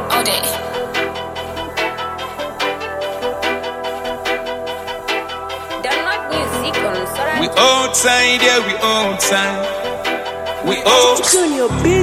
all day. Download music on Solar We outside, yeah, we outside. We out. Junior beat.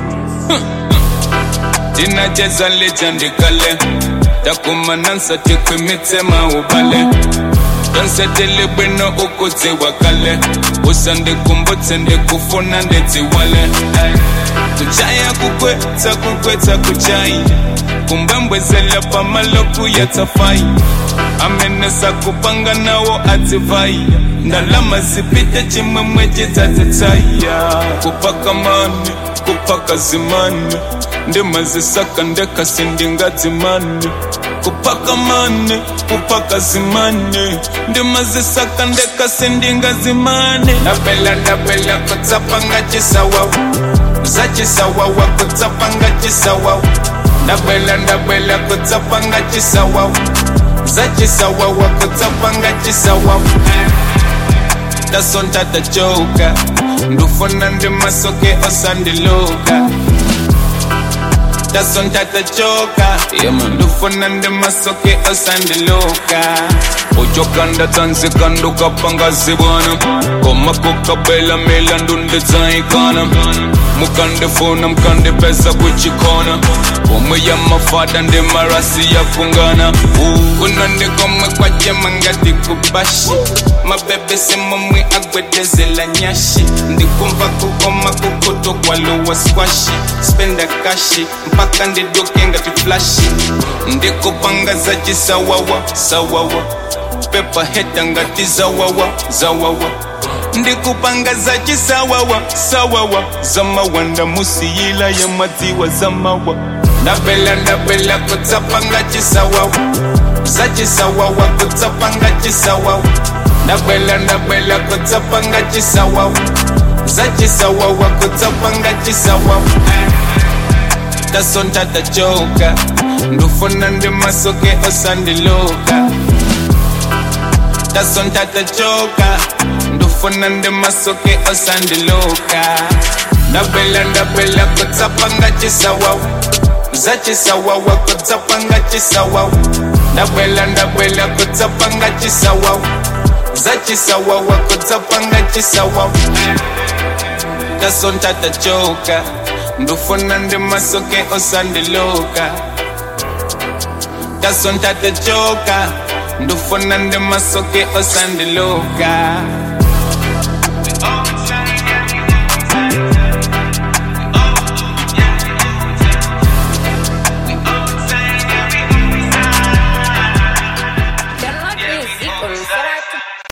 tinacheza legend kale takumanansa tikwimitsema ubale tonsetele bwino ukudziwa kale usandikumbutse ndikufuna ndedziwale kuchaya kukwetsa kukwetsa kuchai kumbembwezela pamaloku yatsafai amenesa kupanga nawo adzivai ndalama zipite chimwemwe chidzadzitsaya kupaka mani kupaka zimani ndimazisaka ndekasi ndingadzimani kupaka mani kupaka zimani ndimazisaka ndekasi ndingadzimani ndabela ndabela kutsapanga chisawawa zachisawawa kutsapanga chisawawa ndabela ndabela kutsapanga chisawawa zachisawawa kutsapanga chisawawa tasonta tachoka ndufuna ndimasoke osandiluka tasonta tachoka ndufuna ndimasoke osandiluka uchokanda tsanzika ndukapanga zibwana komakokabela milandu ndidzaikana mukandifuna mukandipesa kuchikona pomwe ya mafada ndi marasi yakungana kuno ndikomwe kwajema ngati kubashi mabebe simomwe agwedezela nyashi ndikumva kukoma kukuto kwaluwa skwashi spenda kashi mpaka ndiduke ngati flashi ndikupanga za chisawawa sawawa pepa heta ngati zawawa zawawa ndikupanga za chisawawa sawawa zamawanda musiyila ya madziwa zamawa ndabela ndabela kutsapanga chisawawa za chisawawa kutsapanga chisawawa ndabela ndabela kutsapanga chisawawa za chisawawa kutsapanga chisawawa tasonta tachoka ndufuna ndimasoke osandiluka tasonta tachoka ndufuna ndimasoke osandiluka ndabela ndabela kutsapanga chisawawa za chisawawa kutsapanga chisawawa ndabela ndabela kutsapanga chisawawa za chisawawa kutsapanga chisawawa tasonta tachoka ndufuna ndimasoke osandiluka tasonta tachoka ndufuna ndimasoke osandiluka